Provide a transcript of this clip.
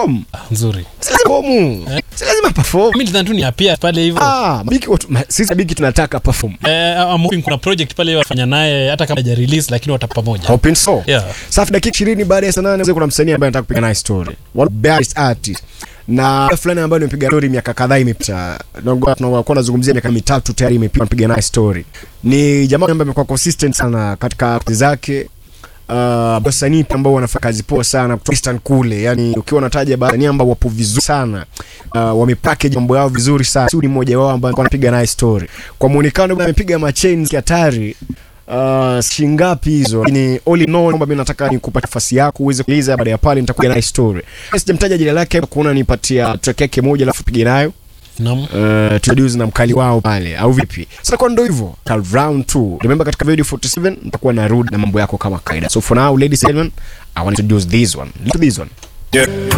perform Ah, nzuri si lazima perform si lazima perform mimi nidhani tu ni appear pale hivyo ah biki watu ma- sisi biki tunataka perform Eh, I'm hoping kuna project pale wafanya naye hata kama haja release lakini watakuwa pamoja hoping so Yeah. safi dakika 20 baada ya saa 8 kuna msanii ambaye anataka kupiga naye story one best artist na fulani ambayo nimepiga story miaka kadhaa imepita nakuwa tunakuwa nazungumzia miaka mitatu tayari imepita napiga naye story ni jamaa ambaye amekuwa consistent sana katika kazi zake Uh, wasanii ambao wanafanya kazi poa sana kutoka Eastern kule, yani ukiwa unataja wasanii ambao wapo vizuri sana uh, wamepackage mambo yao vizuri sana. Sudi mmoja wao ambaye anapiga naye story kwa muonekano, amepiga machains hatari Uh, shingapi hizo lakini all in all kwamba mimi nataka nikupa nafasi yako uweze kuuliza baada ya pale nitakuja naye story. Sijamtaja jina lake kuona nipatia track yake moja alafu pige nayo Naam. uh, tujuzi na mkali wao pale au vipi? Sasa kwa ndo hivyo ka round 2 remember, katika video 47 nitakuwa narudi na mambo yako kama kaida. So for now ladies and gentlemen, I want to introduce this one. Look at this one.